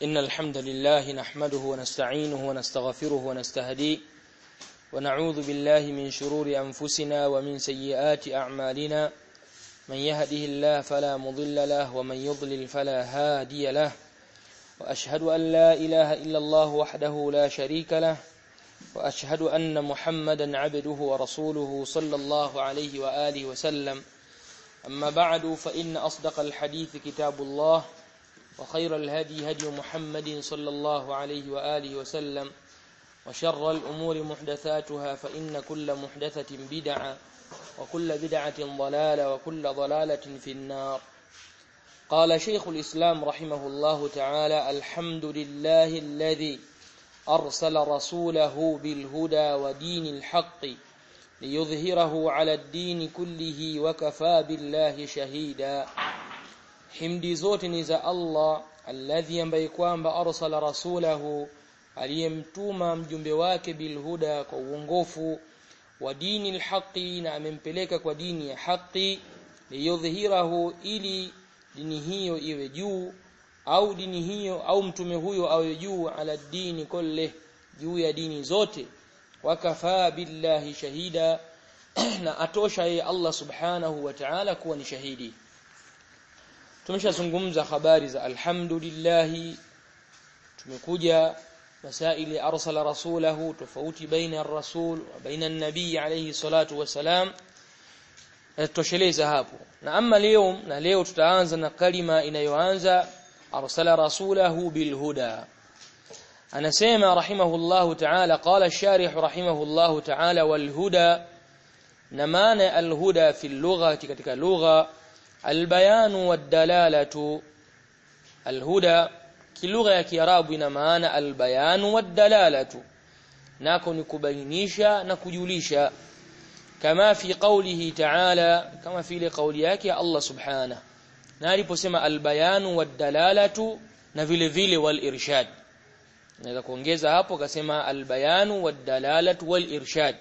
إن الحمد لله نحمده ونستعينه ونستغفره ونستهديه ونعوذ بالله من شرور أنفسنا ومن سيئات أعمالنا من يهده الله فلا مضل له ومن يضلل فلا هادي له وأشهد أن لا إله إلا الله وحده لا شريك له وأشهد أن محمدا عبده ورسوله صلى الله عليه وآله وسلم أما بعد فإن أصدق الحديث كتاب الله وخير الهدي هدي محمد صلى الله عليه وآله وسلم وشر الأمور محدثاتها فإن كل محدثة بدعة وكل بدعة ضلالة وكل ضلالة في النار قال شيخ الإسلام رحمه الله تعالى الحمد لله الذي أرسل رسوله بالهدى ودين الحق ليظهره على الدين كله وكفى بالله شهيدا himdi zote ni za Allah alladhi ambaye kwamba arsala rasulahu aliyemtuma mjumbe wake bilhuda kwa uongofu wa dini alhaqi na amempeleka kwa dini ya haki liyudhhirahu ili dini hiyo iwe juu au dini hiyo au mtume huyo awe juu ala dini kulle juu ya dini zote wakafaa billahi shahida na atosha yeye Allah subhanahu wa ta'ala kuwa ni shahidi tumeshazungumza habari za alhamdulillah tumekuja masaili arsala rasulahu tofauti baina ar-rasul wa baina an-nabii alayhi salatu wasalam tutosheleza hapo na ama leo na leo tutaanza na kalima inayoanza arsala rasulahu bilhuda anasema rahimahullahu ta'ala qala ash-sharih rahimahullahu ta'ala walhuda na maana alhuda fi lugha katika lugha البيان والدلالة الهدى kilugha ya kiarabu ina maana albayan waddalalatu nako ni kubainisha na kujulisha kama fi qawlihi ta'ala kama vile kauli yake ya Allah subhanahu na aliposema albayan waddalalatu na vile vile wal irshad naweza kuongeza hapo akasema albayan waddalalatu wal irshad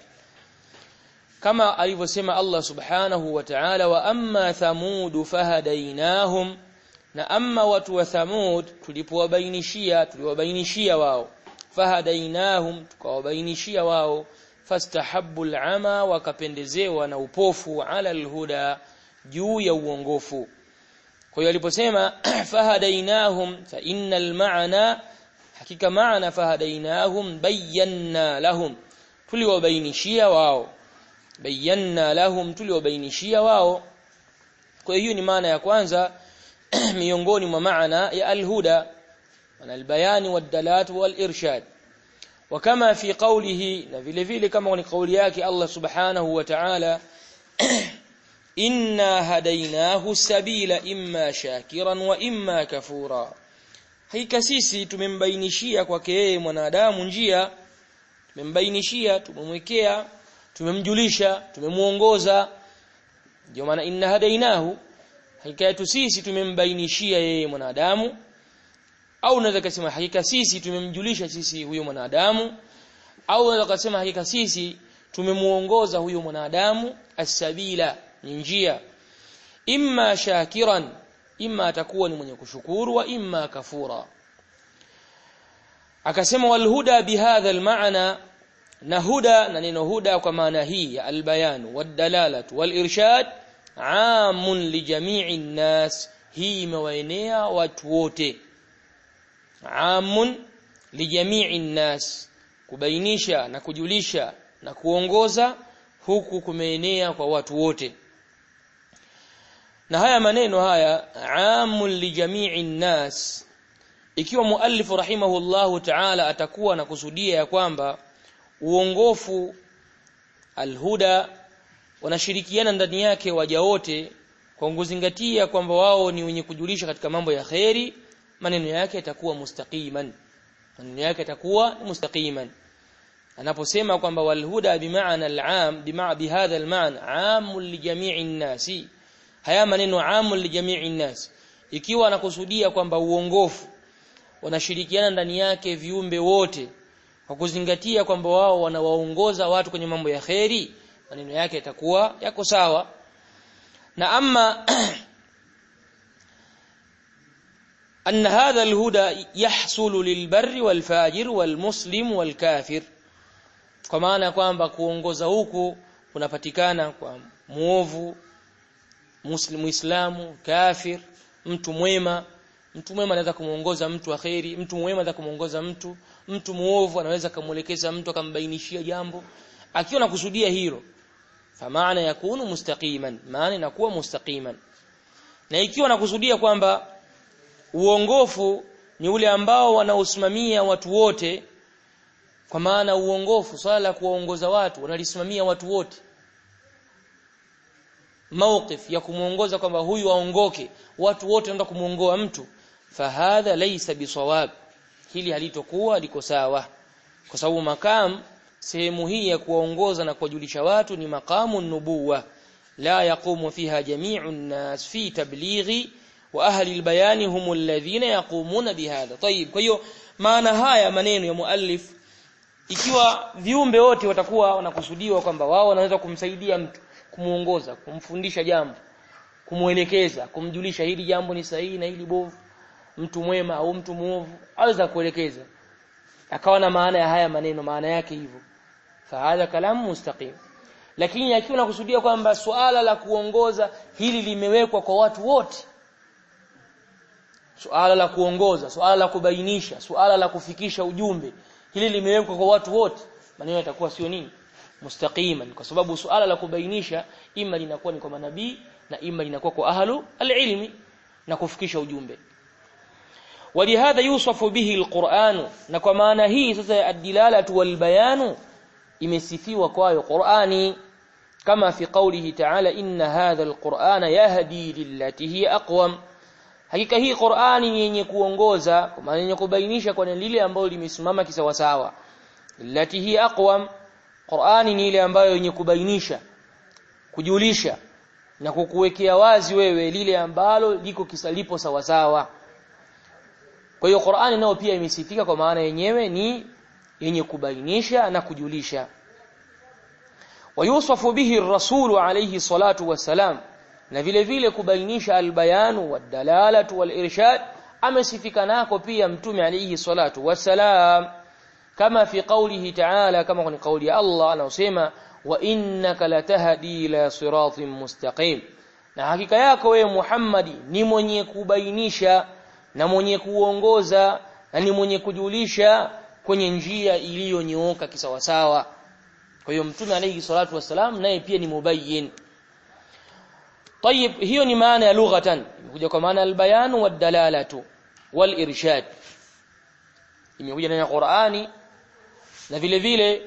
kama alivyosema Allah subhanahu wa ta'ala wa amma thamud fahadainahum na amma watu wa thamud tulipowabainishia tuliwabainishia wao fahadainahum tukawabainishia wao fastahabbu al'ama wakapendezewa na upofu ala alhuda juu ya uongofu kwa hiyo aliposema fahadainahum fa innal ma'na hakika maana fahadainahum bayyana lahum tuliwabainishia wao bayyana lahum tuliwabainishia wao kwa hiyo ni maana ya kwanza miongoni mwa maana ya alhuda na albayani wadalat walirshad وكما في قوله na vile vile kama ni kauli yake Allah subhanahu wa ta'ala inna hadainahu sabila imma shakiran wa imma kafura hakika sisi tumembainishia kwake yeye mwanadamu njia tumembainishia tumemwekea tumemjulisha tumemuongoza ndio maana inna hadainahu hakika yetu sisi tumembainishia yeye mwanadamu au unaweza kusema hakika sisi tumemjulisha sisi huyo mwanadamu au unaweza kusema hakika sisi tumemuongoza huyo mwanadamu as-sabila ni njia imma shakiran imma atakuwa ni mwenye kushukuru wa imma kafura akasema walhuda bihadha almaana na huda na neno huda kwa maana hii ya albayan wadalalatu walirshad amun lijamii nnas hii imewaenea watu wote amun lijamii nnas kubainisha na kujulisha na kuongoza huku kumeenea kwa watu wote na haya maneno haya amun lijamii nnas ikiwa muallifu rahimahullahu ta'ala atakuwa na kusudia ya kwamba uongofu alhuda wanashirikiana ndani yake waja wote kwa kuzingatia kwamba wao ni wenye kujulisha katika mambo ya kheri maneno yake yatakuwa mustaqiman maneno yake yatakuwa mustaqiman anaposema kwamba walhuda bimaana al'am bimaa bihadha almaana aamul lijami'i nnasi haya maneno aamul lijami'i nnas ikiwa anakusudia kwamba uongofu wanashirikiana ndani yake viumbe wote kwa kuzingatia kwamba wao wanawaongoza watu kwenye mambo ya kheri maneno yake yatakuwa yako sawa na ama أن هذا الهدى يحصل للبر والفاجر والمسلم والكافر kwa maana kwamba kuongoza huku kunapatikana kwa muovu muslimu islamu kafir mtu mwema mtu mwema anaweza kumuongoza mtu wa khairi mtu mwema anaweza kumuongoza mtu mtu muovu anaweza kumuelekeza mtu akambainishia jambo akiwa nakusudia hilo famaana yakunu mustaqiman maana inakuwa mustaqiman na ikiwa nakusudia kwamba uongofu ni ule ambao wanaosimamia watu wote kwa maana uongofu swala la kuwaongoza watu wanalisimamia watu wote mawqif ya kumuongoza kwamba huyu aongoke watu wote wanaenda kumuongoa mtu fahadha laysa bisawab hili halitokuwa liko sawa kwa sababu makam sehemu hii ya kuwaongoza na kuwajulisha watu ni maqamu nubuwa la yaqumu fiha jami'u nas fi tablighi wa ahli albayani hum alladhina yaqumuna bihadha tayib kwa hiyo maana haya maneno ya muallif ikiwa viumbe wote watakuwa wanakusudiwa kwamba wao wanaweza kumsaidia mtu kumuongoza kumfundisha jambo kumuelekeza kumjulisha hili jambo ni sahihi na hili bovu mtu mwema au mtu muovu aweza kuelekeza akawa na maana ya haya maneno maana yake hivyo fahadha kalamu mustaqim lakini akiwa nakusudia kwamba suala la kuongoza hili limewekwa kwa watu wote suala la kuongoza suala la kubainisha suala la kufikisha ujumbe hili limewekwa kwa watu wote maneno yatakuwa sio nini mustaqiman kwa sababu suala la kubainisha ima linakuwa ni kwa manabii na ima linakuwa kwa ahlu alilmi na kufikisha ujumbe ولهذا يوصف به القرآن na kwa maana hii sasa ad-dilalatu wal bayanu imesifiwa kwayo Qur'ani kama fi qawlihi ta'ala inna hadha al-Qur'ana yahdi lillati hiya aqwam hakika hii Qur'ani yenye kuongoza kwa maana yenye kubainisha kwa lile ambalo limesimama kisawasawa lillati hiya aqwam Qur'ani ni ile ambayo yenye kubainisha kujulisha na kukuwekea wazi wewe lile ambalo liko kisalipo sawasawa kwa hiyo Qur'ani nayo pia imesifika kwa maana yenyewe ni yenye kubainisha na kujulisha wayusafu bihi ar-rasul alayhi salatu wassalam na vile vile kubainisha albayanu wadalalatu walirshad amesifika nako pia mtume alayhi salatu wassalam kama fi qawlihi ta'ala kama kwenye kauli ya Allah anasema wa innaka latahdi ila siratin mustaqim na hakika yako wewe Muhammadi ni mwenye kubainisha na mwenye kuongoza na ni mwenye kujulisha kwenye njia iliyonyooka kisawasawa kwa hiyo mtume alayhi salatu wassalam naye pia ni mubayyin طيب hiyo ni maana ya lughatan imekuja kwa maana albayan wadalalatu walirshad imekuja ndani ya Qur'ani na vile vile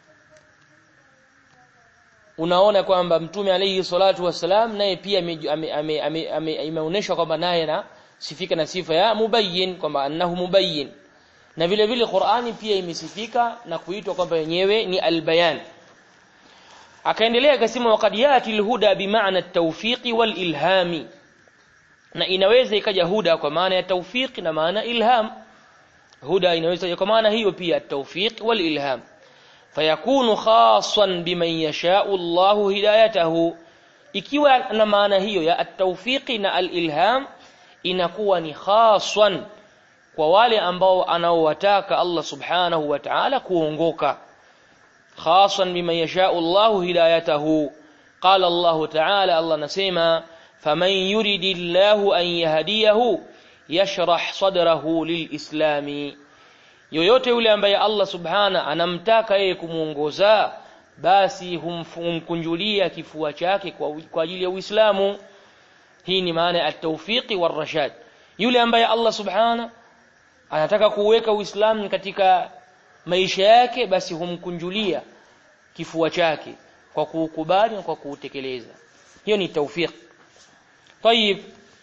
unaona kwamba mtume alayhi salatu wassalam naye pia imeonyesha kwamba naye na sifika na sifa ya mubayyin kwamba annahu mubayyin na vile vile Qur'ani pia imesifika na kuitwa kwamba yenyewe ni albayan akaendelea akasema waqad yati alhuda bimaana at-tawfiq wal-ilhami na inaweza ikaja huda kwa maana ya tawfiq na maana ilham huda inaweza kwa maana hiyo pia at-tawfiq wal-ilham fayakunu khassan biman yasha'u Allahu hidayatahu ikiwa na maana hiyo ya at-tawfiq na al-ilham inakuwa ni khaswan kwa wale ambao anaowataka Allah subhanahu wa ta'ala kuongoka khasan biman yasha'u Allah hidayatahu qala Allah ta'ala Allah nasema faman yuridillahu an yahdiyahu yashrah sadrahu lilislami yoyote yule ambaye Allah subhana anamtaka yeye kumuongoza basi humkunjulia kifua chake kwa, kwa ajili ya Uislamu hii ni maana ya at-tawfiqi war-rashad yule ambaye Allah subhana anataka kuweka Uislamu katika maisha yake basi humkunjulia kifua chake kwa kuukubali na kwa kuutekeleza hiyo ni tawfiq طيب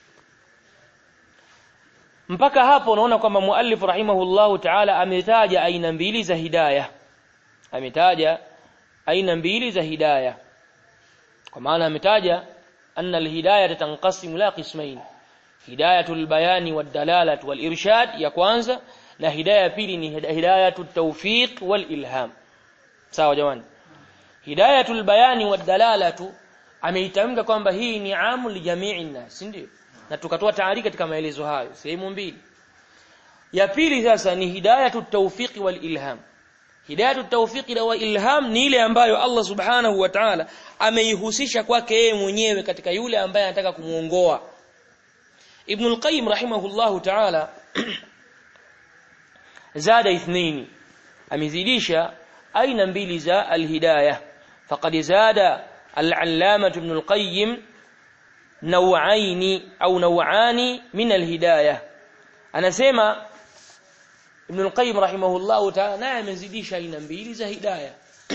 mpaka hapo unaona kwamba muallif rahimahullahu ta'ala ametaja aina mbili za hidayah ametaja aina mbili za hidayah kwa maana ametaja anna alhidayah tanqasimu la qismain hidayatul bayani wad-dalalati wal-irshad ya kwanza na hidayah pili ni hidayatut tawfiq wal-ilham sawa jamani hidayatul bayani wad-dalalatu ameitamka kwamba hii ni amu li jami'i nas ndio na tukatoa taarika katika maelezo hayo sehemu mbili ya pili sasa ni hidayatu tawfiqi wal ilham hidayatu tawfiqi wa ilham ni ile ambayo Allah subhanahu wa ta'ala ameihusisha kwake yeye mwenyewe katika yule ambaye anataka kumuongoa Ibn al-Qayyim rahimahullahu ta'ala zada ithnaini amezidisha aina mbili za alhidayah faqad zada al-allamah ibn al-qayyim nawaini au nawani min alhidayah anasema ibn al-qayyim rahimahullahu ta'ala naye amezidisha aina mbili za hidayah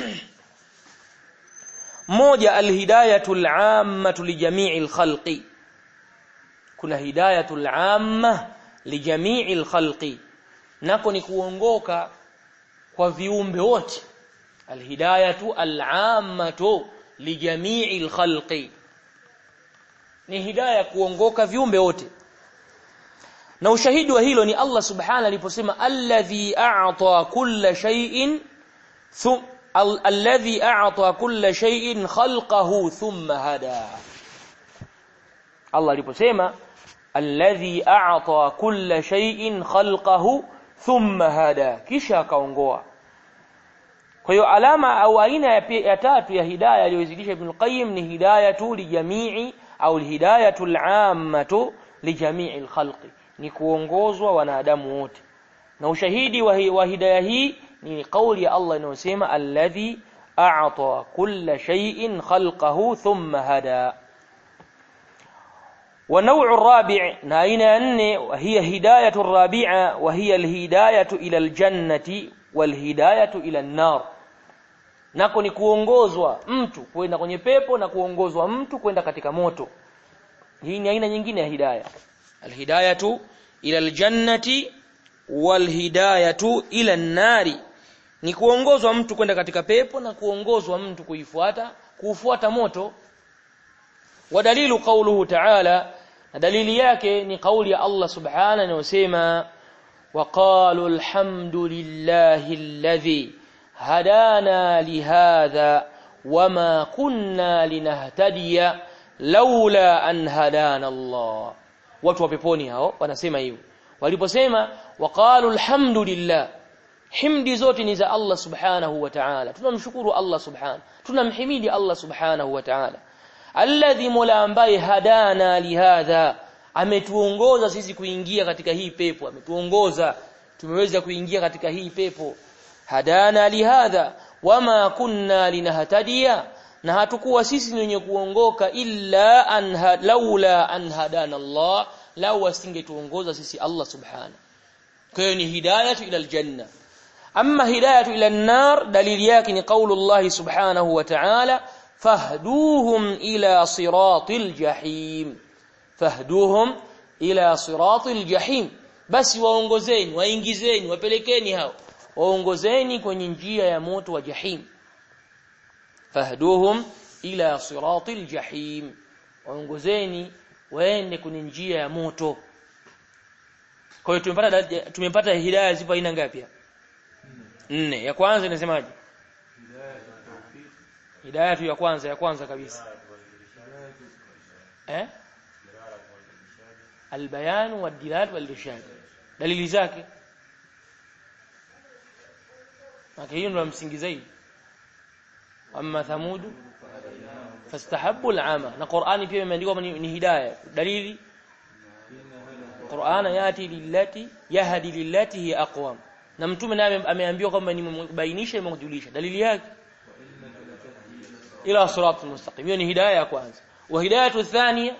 moja alhidayatul ammatu lijami'il khalqi kuna hidayatul amma lijami'il khalqi nako ni kuongoka kwa viumbe wote alhidayatu al'ammatu lijami'il khalqi ni hidayah kuongoka viumbe wote na ushahidi wa hilo ni Allah subhanahu aliposema alladhi a'ta kulla shay'in alladhi a'ta kulla shay'in khalqahu thumma hada Allah aliposema alladhi a'ta kulla shay'in khalqahu thumma hada kisha akaongoa kwa hiyo alama au aina ya, ya tatu ya hidayah aliyozidisha Ibn Qayyim ni hidayatu lijamii au hidayatu al'ammatu lijamii alkhalqi ni kuongozwa wanadamu wote na ushahidi wa, wa hidayah hii ni kauli ya Allah inayosema alladhi a'ta kulla shay'in khalqahu thumma hada ونوع الرابع ناين أن وهي هداية الرابعة وهي الهداية إلى الجنة والهداية إلى النار nako ni kuongozwa mtu kwenda kwenye pepo na kuongozwa mtu kwenda katika moto hii ni aina nyingine ya hidayah alhidayatu ila aljannati walhidayatu ila nari ni kuongozwa mtu kwenda katika pepo na kuongozwa mtu kuifuata kuufuata moto ودليل قوله تعالى دليل yake ni kauli ya Allah subhanahu inayosema وقالوا الحمد لله الذي هدانا لهذا وما كنا لنهتدي لولا أن هدانا الله watu wa peponi hao wanasema hivyo waliposema waqalu alhamdulillah himdi zote ni za Allah subhanahu wa ta'ala tunamshukuru Allah subhanahu tunamhimidi Allah subhanahu wa ta'ala alladhi mola ambaye hadana lihadha ametuongoza sisi kuingia katika hii pepo ametuongoza tumeweza kuingia katika hii pepo hadana lihadha wama kunna linahtadiya na hatukuwa sisi ni wenye kuongoka illa an laula an hadana Allah lau asingetuongoza sisi Allah subhanahu kwa hiyo ni hidayatu ila aljanna amma hidayatu ila an-nar dalili yake ni kaulu Allah subhanahu wa ta'ala fahduhum ila siratil jahim fahduhum ila siratil jahim basi waongozeni waingizeni wapelekeni hao waongozeni kwenye njia ya moto wa jahim fahduhum ila siratil jahim waongozeni waende kwenye njia ya moto kwa hiyo tumepata tumepata hidayah zipo aina ngapi nne ya kwanza inasemaje hidayah ya kwanza ya kwanza kabisa eh albayan wadilat walirshad dalili zake Maka hiyo ndio msingi zaidi amma thamud fastahabbu al'ama na Qur'ani pia imeandikwa ni hidayah dalili Qur'an yati lillati yahdi lillati hi aqwam na mtume naye ameambiwa kwamba nimebainisha nimekujulisha dalili yake ila sirat mustaqim hiyo ni hidayah ya kwanza wa hidayatu thania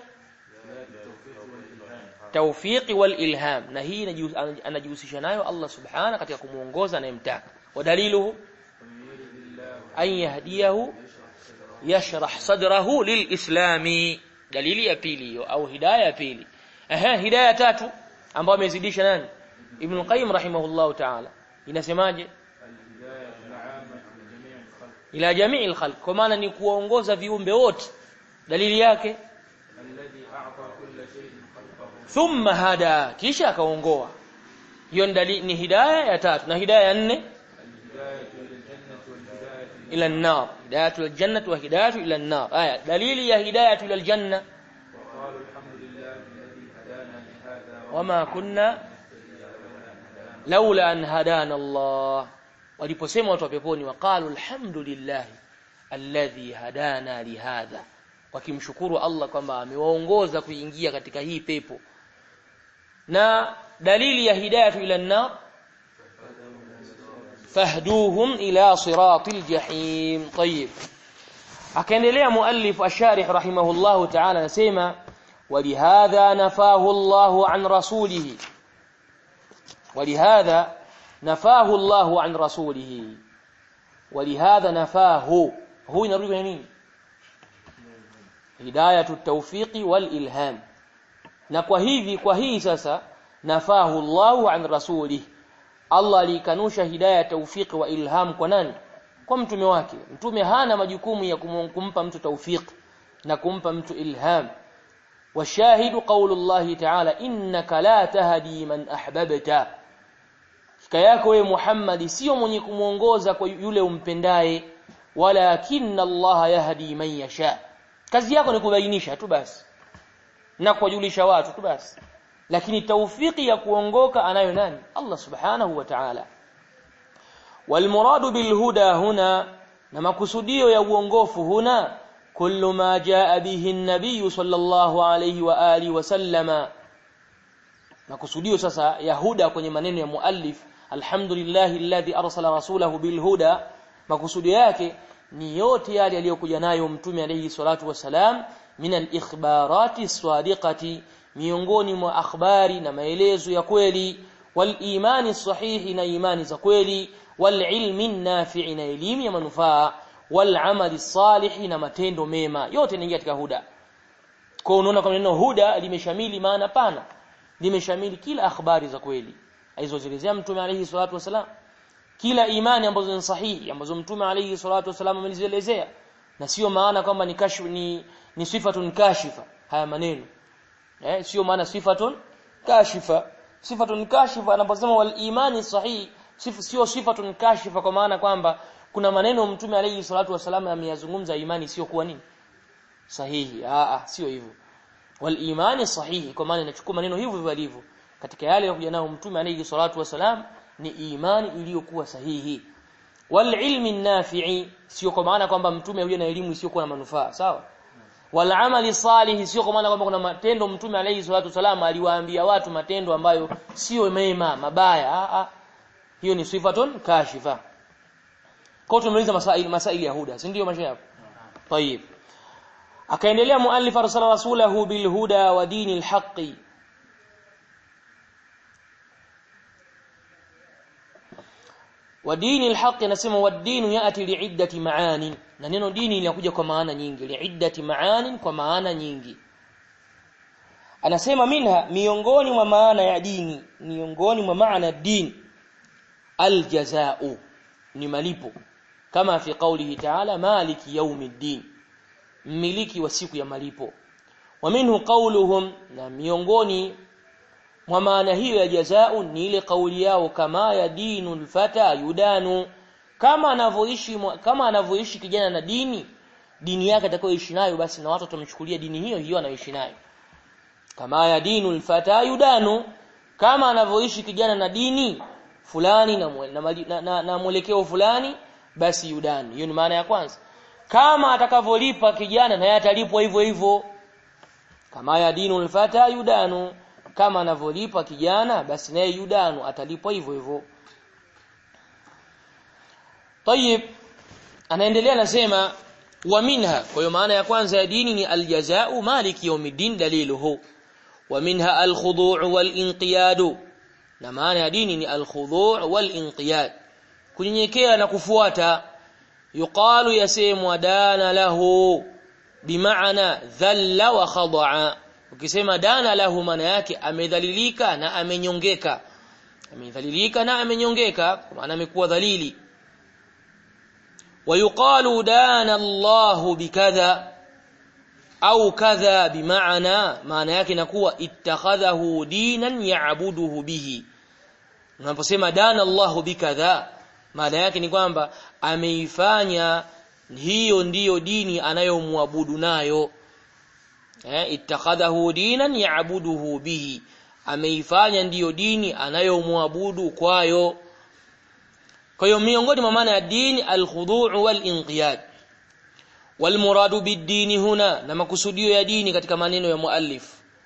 tawfiqi wal ilham na hii anajihusisha nayo Allah subhanahu katika kumuongoza anayemtaka ودليله أن يهديه يشرح صدره للإسلام دليل ya pili au hidayah pili ehe hidayah tatu ambayo amezidisha nani Ibn Qayyim rahimahullah ta'ala inasemaje ila jamii al-khalq kwa maana ni kuongoza viumbe wote dalili yake thumma hada kisha akaongoa hiyo ni hidayah ya tatu na hidayah ya nne ila an-nar hidayatu al-jannah wa hidayatu ila an-nar aya dalili ya hidayatu ila al-janna wama kunna laula an hadana Allah waliposema watu wa peponi waqalu alhamdulillah alladhi hadana lihadha wakimshukuru Allah kwamba amewaongoza kuingia katika hii pepo na dalili ya hidayatu ila an-nar fahduhum ila siratil jahim tayyib akaendelea muallif asharih rahimahullahu ta'ala anasema ولهذا نفاه الله عن رسوله ولهذا نفاه الله عن رسوله ولهذا نفاه هو ينرجو kwenye nini hidayatu tawfiqi wal ilham na kwa hivi kwa hii sasa nafahu Allahu an rasulih Allah alikanusha hidayah tawfiqi wa ilham kwa nani kwa mtume wake mtume hana majukumu ya kumpa mtu tawfiq na kumpa mtu ilham والشاهد قول الله تعالى إنك لا تهدي من أحببت yako wewe Muhammad sio mwenye kumuongoza kwa yule umpendaye walakinna Allah yahdi man yasha kazi yako ni kubainisha tu basi na kuwajulisha watu tu basi lakini taufiki ya kuongoka anayo nani Allah subhanahu wa ta'ala walmuradu bilhuda huna na makusudio ya uongofu huna kullu ma jaa bihi an-nabiy sallallahu alayhi wa alihi wa sallama makusudio sasa ya huda kwenye maneno ya muallif alhamdulillahi alladhi arsala rasulahu bilhuda makusudio yake ni yote yale aliyokuja nayo mtume alayhi salatu wasalam min al-ikhbarati sadiqati miongoni mwa akhbari na maelezo ya kweli wal imani sahihi na imani za kweli wal ilmi nafi'i na elimu ya manufaa wal amali salihi na matendo mema yote yanaingia katika huda kwa unaona kama neno huda limeshamili maana pana limeshamili kila akhbari za kweli alizozielezea mtume alayhi salatu wasalam kila imani ambazo ni sahihi ambazo mtume alayhi salatu wasalam amezielezea na sio maana kwamba ni kashfu ni ni sifatun kashifa haya maneno eh sio maana sifatun kashifa sifatun kashifa anaposema wal imani sahihi sif, sio sifatun kashifa kwa maana kwamba kuna maneno mtume alayhi salatu wasalam ameyazungumza imani sio kuwa nini sahihi a a sio hivyo wal imani sahihi kwa maana inachukua maneno hivyo vilivyo katika yale yaliyokuja nao mtume alayhi salatu wasalam ni imani iliyokuwa sahihi wal ilmi nafi'i sio kwa maana kwamba mtume huyo na elimu isiyokuwa na manufaa sawa wal amali salih sio kwa maana kwamba kuna matendo mtume alayhi salatu wasalam aliwaambia watu matendo ambayo sio mema mabaya a a hiyo ni sifatun kashifa kwa tumeuliza masaili masaili ya huda si ndio mashaikh طيب akaendelea muallif arsala rasulahu bil huda wa dinil haqqi wa dinil haqqi nasema wa dinu yati liiddati maani na neno dini linakuja kwa maana nyingi liiddati maani kwa maana nyingi anasema minha miongoni mwa maana ya dini miongoni mwa maana din aljazaa'u ni malipo kama fi qawlihi ta'ala maliki yawmiddin mmiliki wa siku ya malipo wa minhu qawluhum na miongoni mwa maana hiyo ya jazao ni ile kauli yao kama ya dinul fata yudanu kama anavyoishi kama anavyoishi kijana na dini dini yake atakayoishi nayo basi na watu watamchukulia dini hiyo hiyo anayoishi nayo kama ya dinul fata yudanu kama anavyoishi kijana na dini fulani na, na, na, na, na mwelekeo fulani basi yudani hiyo ni maana ya kwanza kama atakavyolipa kijana naye atalipwa hivyo hivyo kama ya dinul fata yudanu kama anavyolipa kijana basi naye yudanu atalipwa hivyo hivyo طيب anaendelea anasema wa minha kwa hiyo maana ya kwanza ya dini ni aljazaa maliki yawmiddin daliluhu wa minha alkhudu' walinqiyad na maana ya dini ni alkhudu' walinqiyad kunyenyekea na kufuata yuqalu yasemwa dana lahu bimaana dhalla wa khada'a ukisema dana lahu maana yake amedhalilika na amenyongeka amedhalilika na amenyongeka kwa maana amekuwa dhalili ويقال دان الله بكذا au kadha bimaana maana yake inakuwa ittakhadhahu dinan ya'buduhu bihi unaposema dana Allah bikadha maana yake ni kwamba ameifanya hiyo ndiyo dini anayomwabudu nayo eh ittakhadhahu dinan ya'buduhu bihi ameifanya ndiyo dini anayomwabudu kwayo kwa hiyo miongoni mwa maana ya dini alkhudu' walinqiyad walmuradu bid-dini huna na makusudio ya dini katika maneno ya muallif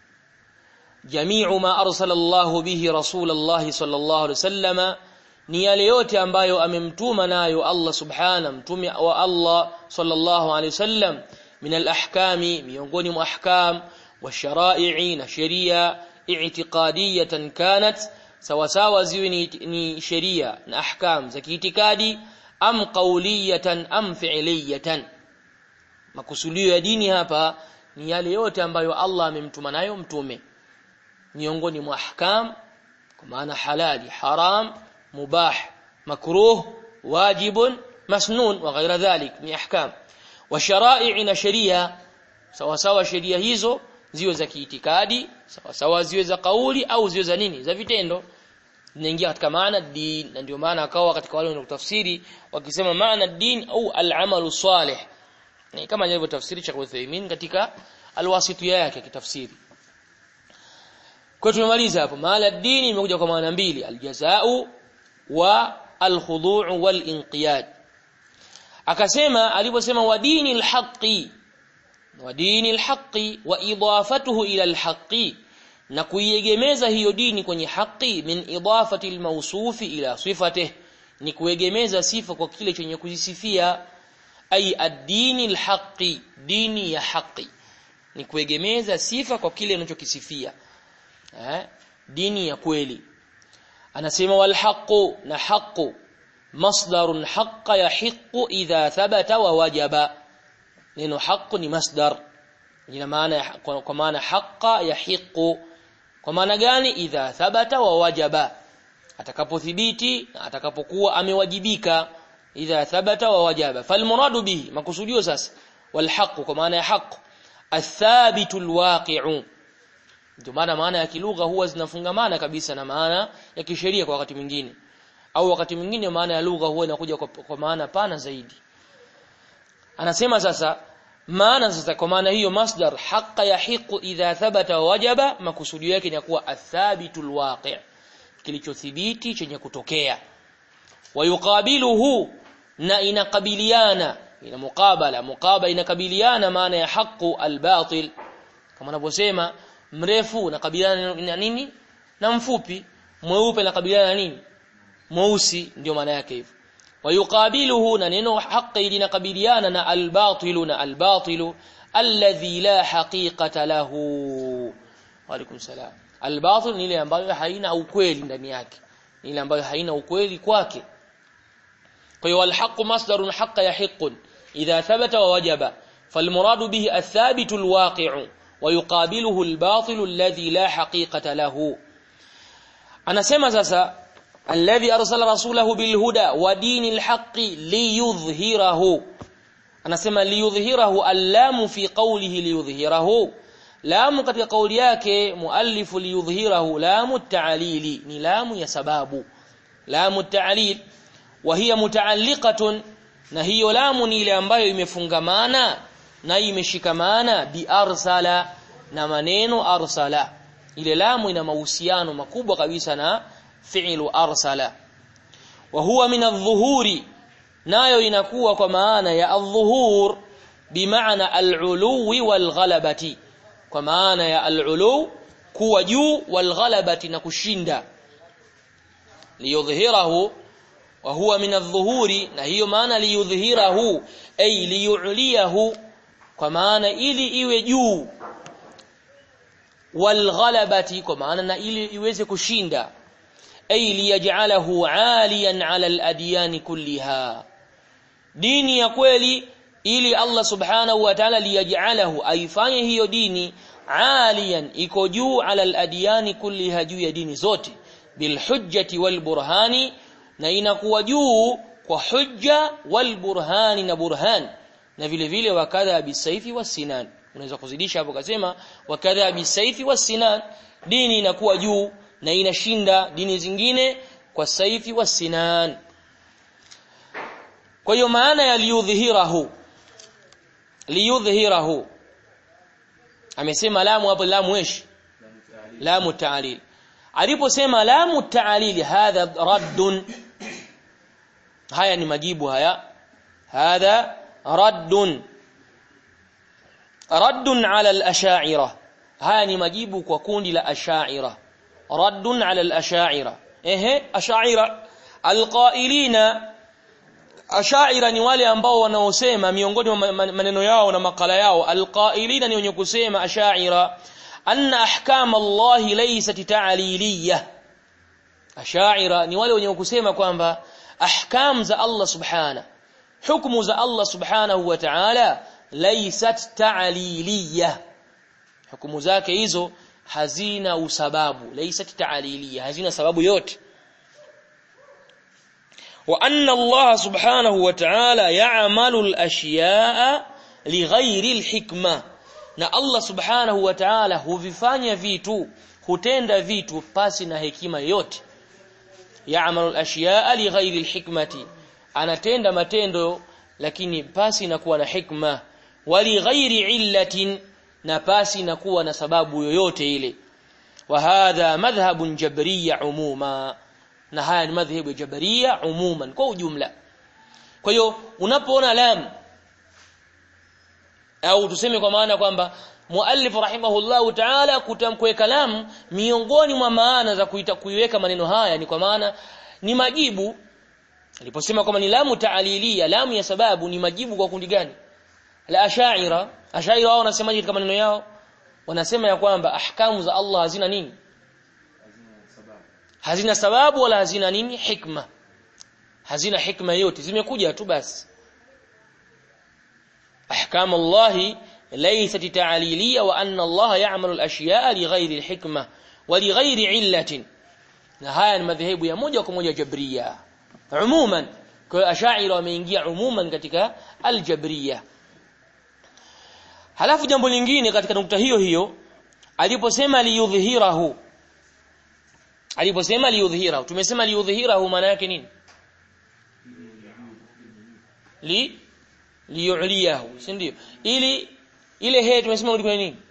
jami'u ma arsala Allahu bihi Rasulullah sallallahu alaihi wasallama ni yale yote ambayo amemtuma nayo Allah subhana mtume wa Allah sallallahu alaihi wasallam min al-ahkami miongoni mwa ahkam wa shara'i na sheria i'tiqadiyatan kanat sawa sawa ziwe ni, ni sheria na ahkam za kiitikadi am qawliyatan am fi'liyatan makusudio ya dini hapa ni yale yote ambayo Allah amemtuma nayo mtume miongoni mwa ahkam kwa maana halali haram mubah makruh wajibun masnun wa ghaira dhalik ni ahkam wa shara'i na sheria sawa sawa sheria hizo ziwe za kiitikadi sawa sawa ziwe za kauli au ziwe za nini za vitendo zinaingia katika maana din na ndio maana akawa katika wale wanaotafsiri wakisema maana din au al-amalu salih ni kama ilivyo tafsiri cha Uthaymeen katika alwasitiyya yake kitafsiri kwa tumemaliza hapo maana dini imekuja kwa maana mbili aljazau wa alkhudu' walinqiyad akasema aliposema wa dini alhaqi wa dini alhaqi wa idafatuhu ila alhaqi na kuiegemeza hiyo dini kwenye haki min idafati almawsufi ila sifatihi ni kuegemeza sifa kwa kile chenye kujisifia ay ad-dini al-haqqi dini ya haki ni kuegemeza sifa kwa kile unachokisifia eh dini ya kweli anasema wal haqqu na haqqu masdarun haqqa yahiqqu idha thabata wa wajaba neno haqqu ni masdar ina maana kwa maana haqqa yahiqqu kwa maana gani idha thabata wa wajaba atakapothibiti na atakapokuwa amewajibika idha thabata wa wajaba falmuradu bihi makusudio sasa walhaq kwa maana ya haq athabitu alwaqi'u ndio maana maana ya kilugha huwa zinafungamana kabisa na maana ya kisheria kwa wakati mwingine au wakati mwingine maana ya lugha huwa inakuja kwa, kwa maana pana zaidi anasema sasa maana sasa kwa maana hiyo masdar haqqa yahiqu idha thabata wa wajaba makusudio yake ni kuwa athabitu alwaqi' kilichothibiti chenye kutokea wayuqabiluhu na inakabiliana ina muqabala muqabala inakabiliana maana ya haqu albatil kama anavyosema mrefu unakabiliana na nini na mfupi mweupe unakabiliana na nini mweusi ndio maana yake hivyo wayuqabiluhu na neno haqi linakabiliana na albatilu na albatilu alladhi la haqiqata lahu wa alaykum salam albatil ni ile ambayo haina ukweli ndani yake ni ile ambayo haina ukweli kwake kwa hiyo alhaq masdarun haqqa yahiqqun idha thabata wa wajaba فالمراد به الثابت الواقع ويقابله الباطل الذي لا حقيقة له anasema sasa alladhi arsala rasulahu bilhuda wa dinil haqqi liyudhhirahu anasema liyudhhirahu allamu fi qawlihi liyudhhirahu lamu katika kauli yake muallifu liyudhhirahu lamu ta'lili ni lamu ya sababu lamu ta'lil wa hiya mutaalliqatun na hiyo lamu ni ile ambayo imefungamana na imeshikamana bi arsala na maneno arsala ile lamu ina mahusiano makubwa kabisa na fi'lu arsala wa huwa min adh-dhuhuri nayo inakuwa kwa maana ya adh-dhuhur bimaana al-uluwi wal-ghalabati kwa maana ya al-ulu kuwa juu wal-ghalabati na kushinda liyudhhirahu wa huwa min adh-dhuhuri na hiyo maana liyudhhirahu ay liyuliyahu kwa maana ili iwe juu walghalabati kwa maana na ili iweze kushinda ay liyaj'alahu 'aliyan 'ala al-adyan kulliha dini ya kweli ili Allah subhanahu wa ta'ala liyaj'alahu aifanye hiyo dini 'aliyan iko juu 'ala al-adyan kulliha juu ya dini zote bilhujjati walburhani na inakuwa juu kwa hujja walburhani na burhan na vile vile wakadha bisaifi wasinan unaweza kuzidisha hapo kasema wakadha bisaifi wasinan dini inakuwa juu na inashinda dini zingine kwa saifi wasinan kwa hiyo maana ya liyudhhirahu liyudhhirahu amesema lamu hapo lamu esh lamu ta'lil aliposema lamu ta'lili hadha raddun haya ni majibu haya hadha raddun raddun ala al-ash'ira haya ni majibu kwa kundi la ash'ira raddun ala al-ash'ira ehe ash'ira alqailina ash'ira ni wale ambao wanaosema miongoni mwa maneno yao na makala yao alqailina ni wenye kusema ash'ira anna ahkam Allah laysat ta'liliyah ash'ira ni wale wenye kusema kwamba ahkam za Allah subhana hukumu za Allah subhanahu wa ta'ala laysat ta'liliyah hukumu zake hizo hazina usababu laysat ta'liliyah hazina sababu yote wa anna Allah subhanahu wa ta'ala ya'malu al-ashya'a lighairi al-hikma na Allah subhanahu wa ta'ala huvifanya vitu hutenda vitu pasi na hekima yote ya'malu al-ashya'a lighairi al-hikmati anatenda matendo lakini pasi na kuwa na hikma wali ghairi illatin na pasi na kuwa na sababu yoyote ile wa hadha madhhabun jabriyya umuma na haya ni madhhabu ya jabriyya umuman kwa ujumla kwa hiyo unapoona lam au tuseme kwa maana kwamba muallif rahimahullahu ta'ala kutamkweka lam miongoni mwa maana za kuita kuiweka maneno haya ni kwa maana ni majibu aliposema kwamba ni lamu ta'liliya lamu ya sababu ni majibu kwa kundi gani la ashaira ashaira wao wanasemaje katika maneno yao wanasema ya kwamba ahkamu za Allah hazina nini hazina sababu wala hazina nini hikma hazina hikma yote zimekuja tu basi ahkamu Allah laysat ta'liliya wa anna Allah ya'malu al-ashya'a lighayri al-hikma wa lighayri 'illatin na haya ni madhehebu ya moja kwa moja jabriya umuman kwa ashaira wameingia umuman katika al-jabriya Halafu jambo lingine katika nukta hiyo hiyo aliposema liyudhhirahu aliposema liyudhhirahu tumesema liyudhhirahu maana yake nini li liyuliyahu si ndio ili ile he tumesema rudi kwenye nini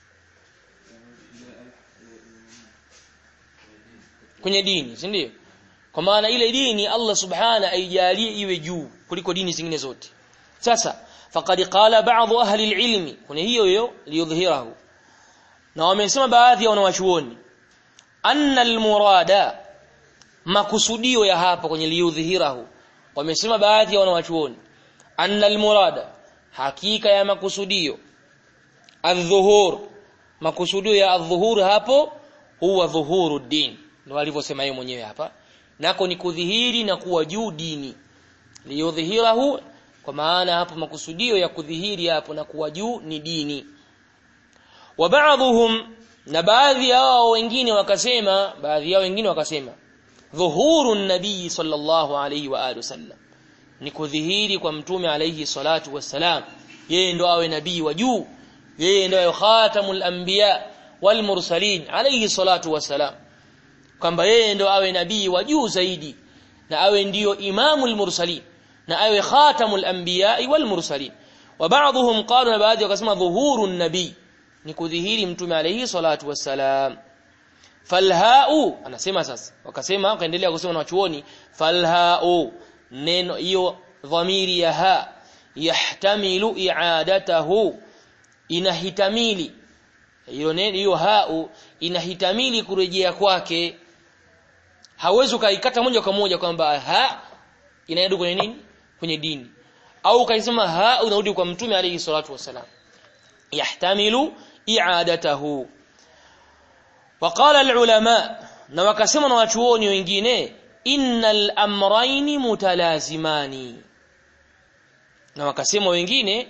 kwenye dini si ndio kwa maana ile dini Allah subhana aijalie iwe juu kuliko dini zingine zote sasa faqad qala ba'd ahli al-ilmi kuna hiyo hiyo liyudhhirahu na wamesema baadhi ya wanawachuoni anna al-murada makusudio ya hapa kwenye liyudhhirahu wamesema baadhi ya wanawachuoni anna al-murada hakika ya makusudio adh-dhuhur makusudio ya adh-dhuhur hapo huwa dhuhuru din ndio alivyosema yeye mwenyewe hapa nako ni kudhihiri na kuwa juu dini liyudhhirahu kwa maana hapo makusudio ya kudhihiri hapo na kuwa juu ni dini wa ba'dhum na baadhi yao wengine wakasema baadhi yao wengine wakasema dhuhuru nabii sallallahu alayhi wa alihi wasallam ni kudhihiri kwa mtume alayhi salatu wassalam yeye ndo awe nabii wa juu yeye ndo awe khatamul anbiya wal mursalin alayhi salatu wassalam kwamba yeye ndo awe nabii wa juu zaidi na awe ndiyo imamul mursalin na awe khatamul anbiya wal mursalin wa ba'dhum qalu na baadhi wakasema dhuhurun nabii ni kudhihiri mtume alayhi salatu wassalam falhau anasema sasa wakasema wakaendelea kusema na wachuoni falhau neno hiyo dhamiri ya ha yahtamilu i'adatahu inahitamili hiyo neno hiyo hau inahitamili kurejea kwake hawezi ukaikata moja kwa moja kwamba ha inaenda kwenye nini kwenye dini au ukaisema ha unarudi kwa mtume alayhi salatu wasalam yahtamilu i'adatahu وقال العلماء na wakasema na wachuoni wengine innal amrayni mutalazimani na wakasema wengine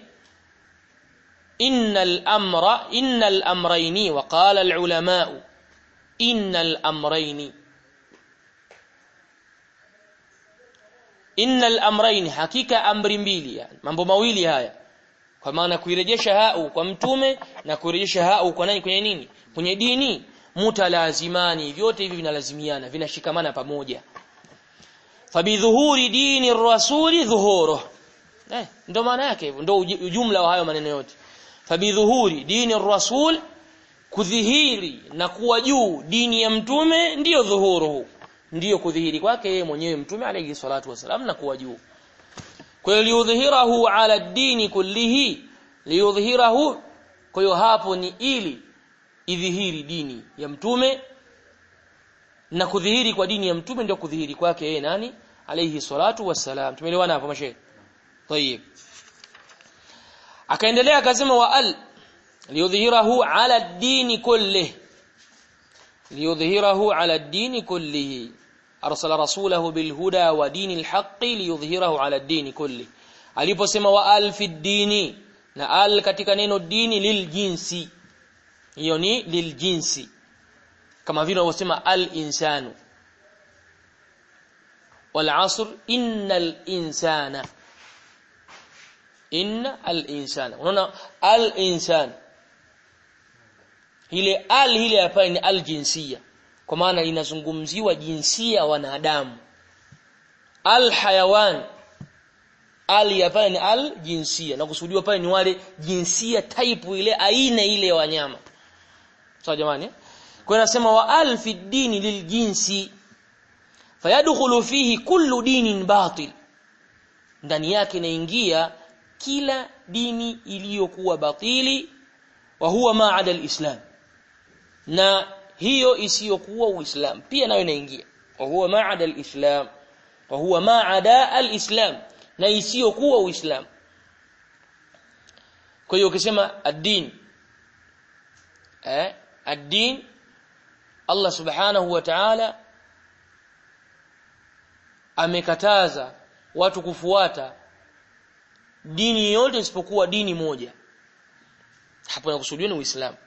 innal amra innal amrayni وقال العلماء innal amrayni innal amrayn hakika amri mbili yani mambo mawili haya kwa maana kuirejesha hau kwa mtume na kuirejesha hau kwa nani kwenye nini kwenye dini mutalazimani vyote hivi vinalazimiana vinashikamana pamoja fabidhuhuri dini rasuli dhuhuru eh ndo maana yake hivyo ndo ujumla wa hayo maneno yote fabidhuhuri dini rasul kudhihiri na kuwa juu dini ya mtume ndiyo dhuhuruhu ndiyo kudhihiri kwake yeye mwenyewe mtume alayhi salatu wasalam na kuwa juu kwa hiyo liudhhirahu ala dini kullihi liudhhirahu kwa hiyo hapo ni ili idhihiri dini ya mtume na kudhihiri kwa dini ya mtume ndio kudhihiri kwake yeye nani alayhi salatu wassalam tumeelewana hapo mashehe طيب akaendelea akasema wa al liyudhhirahu ala ad-din kullih liyudhhirahu ala ad-din kullih arsala rasulahu bil huda wa dinil haqqi liyudhhirahu ala ad-din kullih aliposema wa al fi ad-dini na al katika neno dini lil jinsi hiyo ni lil jinsi kama vile wanavyosema al insanu wal asr innal insana inna al insana unaona al insan ile al ile hapa ni al jinsia kwa maana inazungumziwa jinsia wanadamu al hayawan al hapa ni al jinsia na kusudiwa pale ni wale jinsia type ile aina ile ya wanyama sawa jamani kwa nasema wa al fi dini lil jinsi fayadkhulu fihi kullu dinin batil ndani yake inaingia kila dini iliyokuwa batili wa huwa ma'ada al-islam na hiyo isiyokuwa uislam pia nayo inaingia wa huwa ma'ada al-islam wa huwa ma'ada al-islam na isiyokuwa uislam kwa hiyo ukisema ad-din eh ad-din Allah subhanahu wa ta'ala amekataza watu kufuata dini yote isipokuwa dini moja hapo nakusudiwa ni Uislamu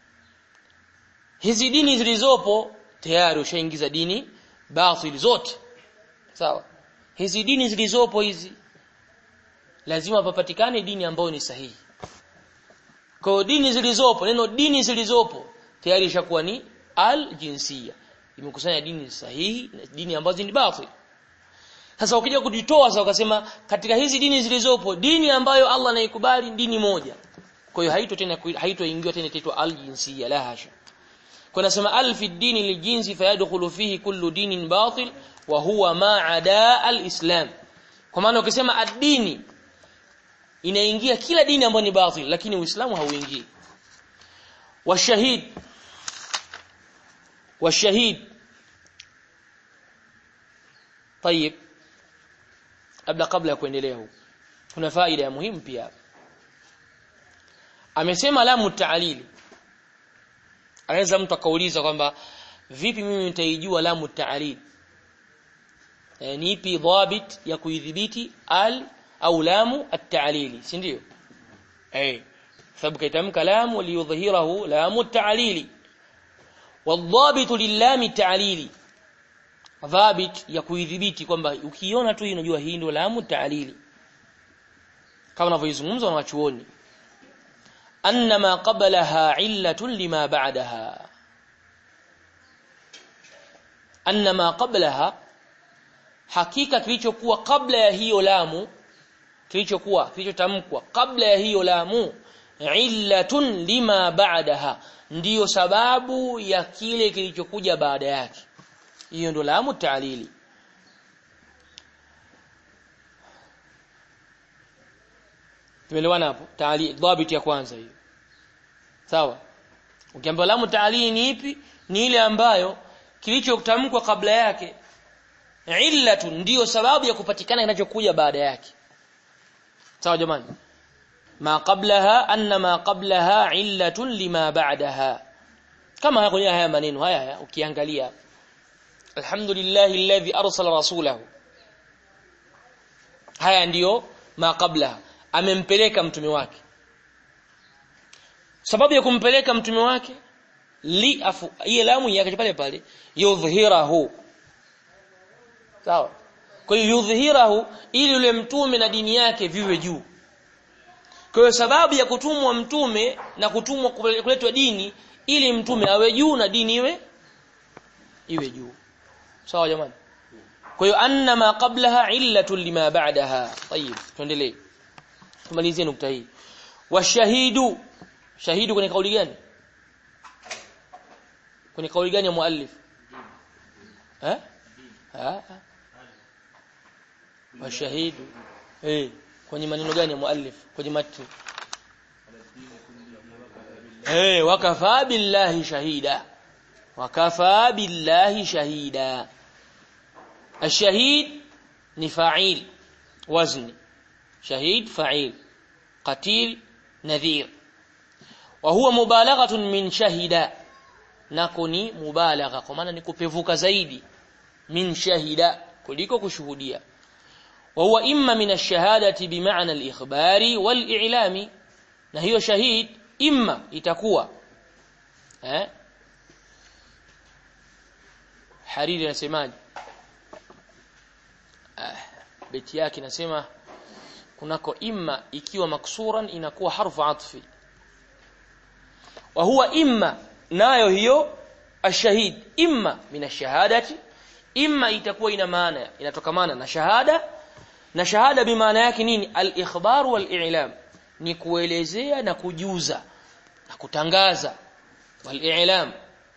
hizi dini zilizopo tayari ushaingiza dini batili zote sawa hizi dini zilizopo hizi lazima papatikane dini ambayo ni sahihi kwa dini zilizopo neno dini zilizopo tayari ishakuwa ni al jinsia imekusanya dini sahihi na dini ambazo ni batili sasa ukija kujitoa sasa ukasema katika hizi dini zilizopo dini ambayo Allah anaikubali dini moja. Kwa hiyo haito tena haitoingiwa tena itwa al-jinsiyya la hasha. Kwa nasema al fi dini lijinsi fayadkhulu fihi kullu dinin batil wa huwa ma ada al-islam. Kwa maana ukisema ad-dini inaingia kila dini ambayo ni batil lakini Uislamu hauingii. Washahid washahid طيب labda kabla ya kuendelea huko kuna faida ya muhimu pia amesema lamu ta'lili anaweza mtu akauliza kwamba vipi mimi nitaijua lamu ta'lil e, ni ipi dhabit ya kuidhibiti al au lamu at-ta'lili si ndio eh sababu kaitamka lamu liyudhhirahu lamu at-ta'lili والضابط للام التعليلي dhabit ya kuidhibiti kwamba ukiona tu unajua hii ndio lamu ta'lili kama wanavyozungumza na wachuoni anna ma qablaha illatun lima ba'daha anna ma qablaha hakika kilichokuwa kabla ya hiyo lamu kilichokuwa kilichotamkwa kabla ya hiyo lamu illatun lima ba'daha ndiyo sababu ya kile kilichokuja baada yake hiyo ndo lamu ta'lili tumeelewana hapo ta'lili dhabit ya kwanza hiyo sawa ukiambiwa lamu ta'lili ni ipi ni ile ambayo kilichotamkwa kabla yake illatu ndiyo sababu ya kupatikana kinachokuja baada yake sawa jamani ma qablaha anna ma qablaha illatun lima ba'daha kama kwenye haya maneno haya haya ukiangalia alhamdulillahi alladhi arsala rasulahu haya ndiyo ma qabla amempeleka mtume wake sababu ya kumpeleka mtume wake li afu hiyo lamu yake pale pale yudhhirahu sawa kwa hiyo yudhhirahu ili yule mtume na dini yake viwe juu kwa hiyo sababu ya kutumwa mtume na kutumwa kuletwa dini ili mtume awe juu na dini iwe iwe juu sawa jamani kwa hiyo anna ma qablaha illatun lima ba'daha tayib tuendelee tumalizie nukta hii washahidu shahidu kwenye kauli gani kwenye kauli gani ya muallif eh ah washahidu eh kwenye maneno gani ya muallif kwenye matni eh wakafa billahi shahida wakafa billahi shahida الشهيد ni fa'il wazni shahid fa'il qatil nadhir wa huwa mubalaghatun min shahida nako ni mubalagha kwa maana ni kupevuka zaidi min shahida kuliko kushuhudia wa huwa imma min ash-shahadati bima'na al-ikhbari wal-i'lami na hiyo shahid imma itakuwa eh hariri anasemaje ah, beti yake inasema kunako imma ikiwa maksuran inakuwa harfu atfi wa huwa imma nayo hiyo ashahid imma min ashahadati imma itakuwa ina maana inatokamana na shahada na shahada bimaana yake nini al-ikhbar wal-i'lam ni kuelezea na kujuza na kutangaza wal-i'lam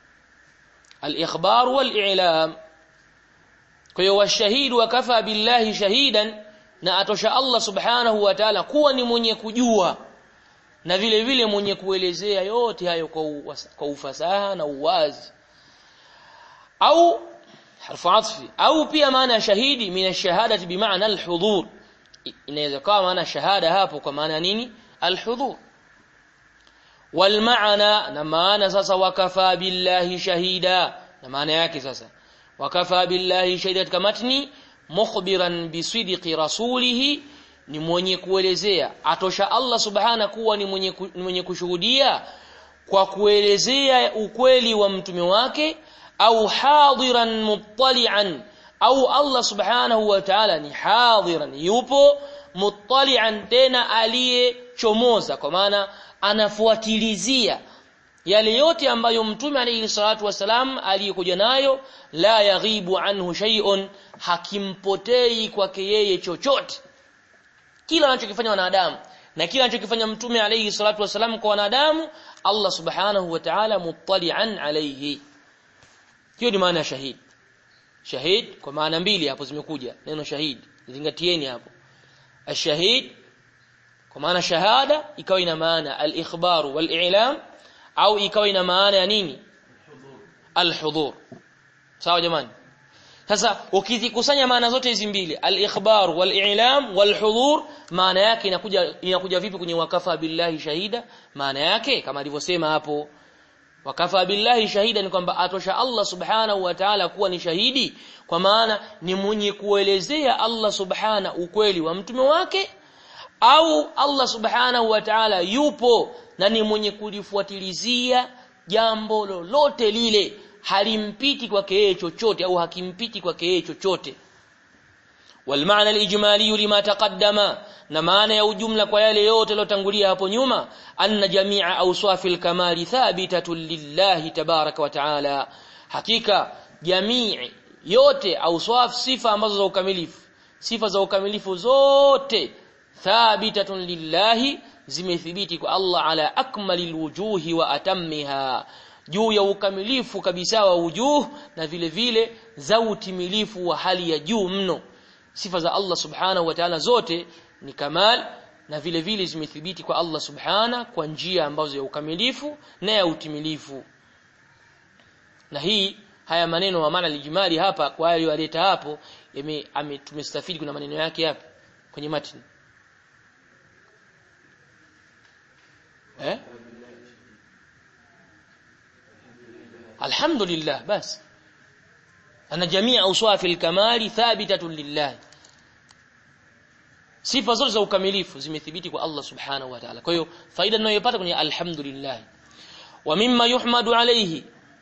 al-ikhbar wal-i'lam kwa hiyo washahidu wakafa billahi shahidan na atosha Allah subhanahu wa ta'ala kuwa ni mwenye kujua na vile vile mwenye kuelezea yote hayo kwa, kwa ufasaha na uwazi au harfu atfi au pia maana ya shahidi min ash-shahadati bimaana al-hudhur inaweza kuwa maana shahada hapo kwa maana nini al-hudhur wal maana na maana sasa wakafa billahi shahida na maana yake sasa wakafa billahi shahida katika matni mukhbiran bisidqi rasulihi ni mwenye kuelezea atosha Allah subhana kuwa ni mwenye, ku, ni mwenye kushuhudia kwa kuelezea ukweli wa mtume wake au hadiran muttali'an au Allah subhanahu wa ta'ala ni hadiran yupo muttali'an tena aliyechomoza kwa maana anafuatilizia yale yote ambayo mtume alayhi salatu wasalam aliyekuja nayo la yaghibu anhu shay'un hakimpotei kwake yeye chochote kila anachokifanya wanadamu na kila anachokifanya mtume alayhi salatu wasalam kwa wanadamu Allah subhanahu wa ta'ala muttali'an alayhi hiyo ni maana ya shahid shahid kwa maana mbili hapo zimekuja neno shahid zingatieni hapo ashahid kwa maana shahada ikawa ina maana al-ikhbaru wal-i'lam au ikawa ina maana ya nini al-hudhur sawa jamani sasa ukizikusanya maana zote hizi mbili al-ikhbar wal-i'lam wal-hudhur maana yake inakuja inakuja vipi kwenye wakafa billahi shahida maana yake kama alivyosema hapo wakafa billahi shahida ni kwamba atosha Allah subhanahu wa ta'ala kuwa ni shahidi kwa maana ni mwenye kuelezea Allah subhana ukweli wa mtume wake au Allah subhanahu wa ta'ala yupo na ni mwenye kulifuatilizia jambo lolote lile halimpiti kwake yeye chochote au hakimpiti kwake yeye chochote والمعنى الإجمالي لما تقدم na maana ya ujumla kwa yale yote yaliyotangulia hapo nyuma anna jami'a awsafil kamali thabitatun lillahi tabaraka wa taala hakika jamii yote awsaf sifa ambazo za ukamilifu sifa za ukamilifu zote thabitatun lillahi zimethibiti kwa Allah ala akmalil wujuhi wa atammiha juu ya ukamilifu kabisa wa wujuh na vile vile za utimilifu wa hali ya juu mno sifa za Allah subhanahu wa ta'ala zote ni kamal na vile vile zimethibiti kwa Allah subhana kwa njia ambazo ya ukamilifu na ya utimilifu na hii haya maneno wa maana lijimali hapa kwa yale waleta hapo tumestafidi kuna maneno yake hapa kwenye matini eh alhamdulillah basi ana jamii awsafi alkamali thabitatun lillah sifa zote za ukamilifu zimethibiti kwa Allah subhanahu wa ta'ala kwa hiyo faida tunayopata kwenye alhamdulillah wa mimma yuhmadu alayhi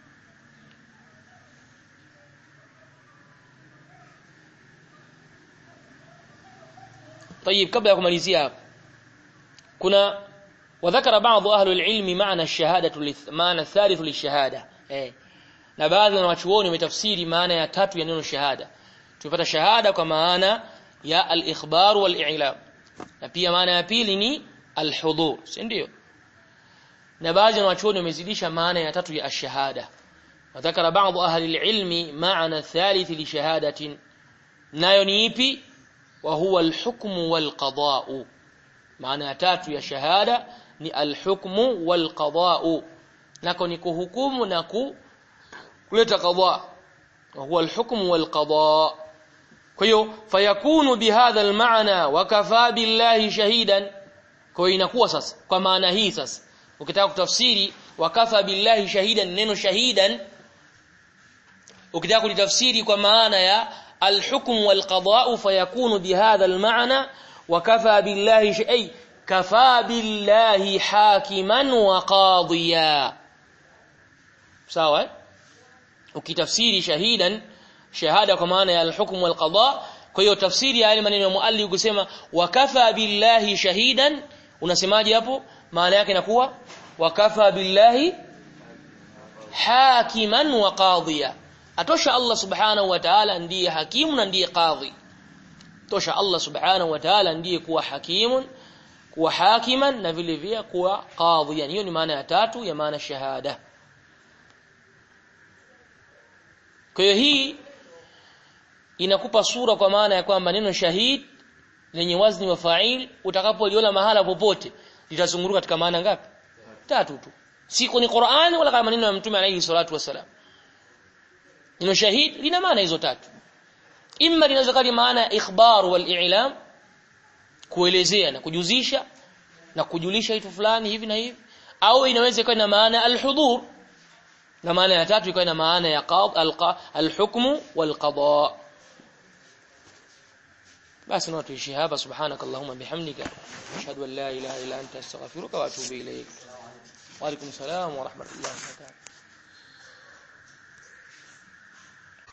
طيب kabla ya kumalizia hapa kuna وذكر بعض اهل العلم معنى الشهاده معنى الثالث للشهاده eh na baadhi ya wanachuoni wametafsiri maana ya tatu ya neno shahada tumepata shahada kwa maana ya al-ikhbar wal-i'lam na pia maana ya pili ni al-hudhur si ndio na baadhi ya wanachuoni wamezidisha maana ya tatu ya ash-shahada وذكر بعض أهل العلم معنى الثالث لشهادة nayo ni ipi wa huwa alhukmu walqada'u maana tatu ya shahada ni alhukmu walqada'u nako ni kuhukumu na ku kuleta qada wa huwa alhukmu walqada' kwa hiyo fayakunu bihadha almaana wa kafa billahi shahidan kwa hiyo inakuwa sasa kwa maana hii sasa ukitaka kutafsiri wa kafa billahi shahidan neno shahidan ukitaka kulitafsiri kwa maana ya الحكم والقضاء فيكون بهذا المعنى وكفى بالله شيء كفى بالله حاكما وقاضيا sawa ukitafsiri shahidan shahada kwa maana ya alhukm walqada kwa hiyo tafsiri ya maneno ya muallif kusema wakafa billahi shahidan unasemaje hapo maana yake inakuwa wakafa billahi hakiman wa qadhiya atosha Allah subhanahu wa ta'ala ndiye hakimu na ndiye qadhi tosha Allah subhanahu wa ta'ala ndiye kuwa hakimun kuwa hakiman na vile vile kuwa qadhi yani hiyo ni maana ya tatu ya maana shahada kwa hiyo hii inakupa sura kwa maana ya kwamba neno shahid lenye wazni wa fa'il utakapoliona mahala popote litazunguruka katika maana ngapi tatu tu si kwenye Qur'ani wala kama maneno ya Mtume alayhi salatu wasalam neno shahid lina maana hizo tatu imma linaweza kuwa maana ya ikhbar wal i'lam kuelezea na kujuzisha na kujulisha kitu fulani hivi na hivi au inaweza kuwa na maana al-hudhur na maana ya tatu ikawa na maana ya qad al-hukmu wal qada basi na tuishi hapa subhanakallahumma bihamdika ashhadu an la ilaha illa anta astaghfiruka wa atubu ilayk wa alaykum salaam wa rahmatullahi wa barakatuh